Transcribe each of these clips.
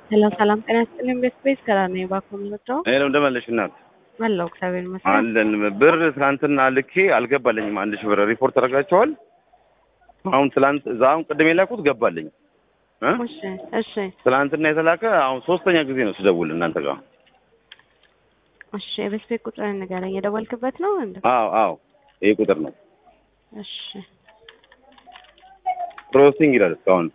ሰላም ሰላም፣ ጤና ይስጥልኝ። ቤት ቤት ከራር ነኝ። እባክዎ የምወደው ይሄ ነው እንደመለሽ እናት አለሁ። እግዚአብሔር ይመስገን። አለን ብር ትናንትና ልኬ አልገባልኝም። አንድ ሺህ ብር ሪፖርት አደርጋቸዋል። አሁን ትላንት እዛ አሁን ቅድም የላኩት ገባልኝ እ እሺ እሺ ትናንትና የተላከ አሁን ሶስተኛ ጊዜ ነው ስደውል እናንተ ጋር። እሺ፣ የቤት ቤት ቁጥር ንገረኝ። የደወልክበት ነው እንዴ? አዎ አዎ ይሄ ቁጥር ነው። እሺ ፕሮሰሲንግ ይላል እስካሁን።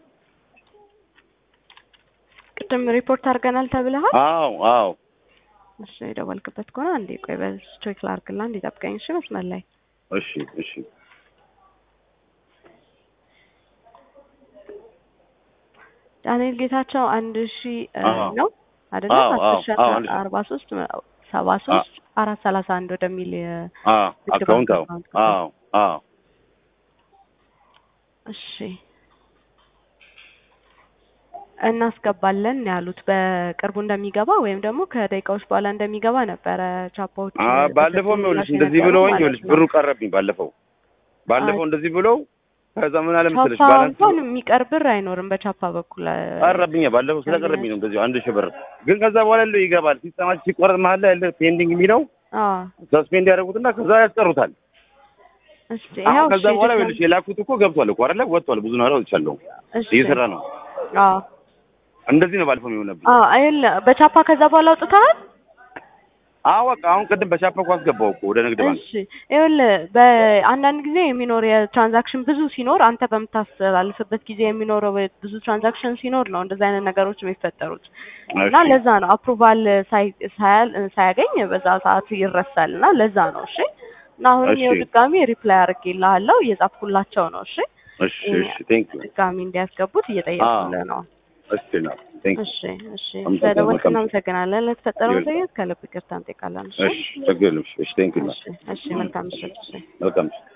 ቅድም ሪፖርት አድርገናል ተብለሃል። አዎ አዎ እሺ፣ የደወልክበት ከሆነ አንዴ ቆይ፣ በዚህ ቼክ ላድርግልህ። አንዴ ጠብቀኝ። እሺ፣ መስመር ላይ እሺ እሺ ዳንኤል ጌታቸው አንድ ሺ አዎ። ነው አይደለ? አዎ፣ አዎ፣ አስር ሺ አዎ፣ አንድ ሺ። አርባ ሶስት ሰባ ሶስት አራት ሰላሳ አንድ ወደሚል የ- አዎ ንግድ አካውንት ባንክ አዎ አካውንት አዎ አዎ እሺ እናስገባለን ያሉት በቅርቡ እንደሚገባ ወይም ደግሞ ከደቂቃዎች በኋላ እንደሚገባ ነበረ ቻፓዎች አ ባለፈው ይኸውልሽ እንደዚህ ብለውኝ ይኸውልሽ ብሩ ቀረብኝ። ባለፈው ባለፈው እንደዚህ ብለው ከዛ ምን አለ መሰለሽ ቻፓ ባላንስ እንኳን የሚቀር ብር አይኖርም በቻፓ በኩል ቀረብኝ። ባለፈው ስለቀረብኝ ነው እንደዚህ አንድ ሺህ ብር ግን ከዛ በኋላ ያለው ይገባል። ሲስተማችን ሲቆረጥ መሀል ላይ ያለ ፔንዲንግ የሚለው አዎ ሰስፔንድ ያደርጉትና ከዛ ያስቀሩታል። እስቲ አሁን ይኸው ከዛ እሺ በኋላ ድጋሚ- ይኸውልሽ የላኩት እኮ ገብቷል እኮ አይደለ? ወጥቷል። ብዙ ነገር ወጥቻለሁ። እሺ እየሰራ ነው። አዎ እንደዚህ ነው ባለፈው የሚሆነብኝ። አዎ አይደለ በቻፓ ከዛ በኋላ አውጥተሃል አዎ በቃ አሁን ቅድም በሻፓ እኮ አስገባው እኮ ወደ ንግድ ባንክ። እሺ ይኸውልህ በአንዳንድ ጊዜ የሚኖር የትራንዛክሽን ብዙ ሲኖር አንተ በምታስተላልፍበት ጊዜ የሚኖረው ብዙ ትራንዛክሽን ሲኖር ነው እንደዚህ አይነት ነገሮች የሚፈጠሩት እና እሺ ለዛ ነው አፕሩቫል ሳያገኝ በዛ ሰዓት ይረሳል እና ለዛ ነው እሺ እና አሁንም እሺ። ይኸው ድጋሚ ሪፕላይ አድርጌልሃለሁ እየጻፍኩላቸው ነው እሺ እሺ እሺ ቴንክ ዩ ድጋሚ እንዲያስገቡት እየጠየቁልህ ነው እሺ ነው ቴንክ ዩ እሺ እሺ አመሰግናለሁ። ስለደወልክ መልካም እናመሰግናለን ለተፈጠረው ይሁን። መዘግየት ከልብ ይቅርታ እንጠይቃለን እሺ እሺ ችግር የለም። እሺ ቴንክ ዩ እሺ እሺ መልካም ምሽት እሺ መልካም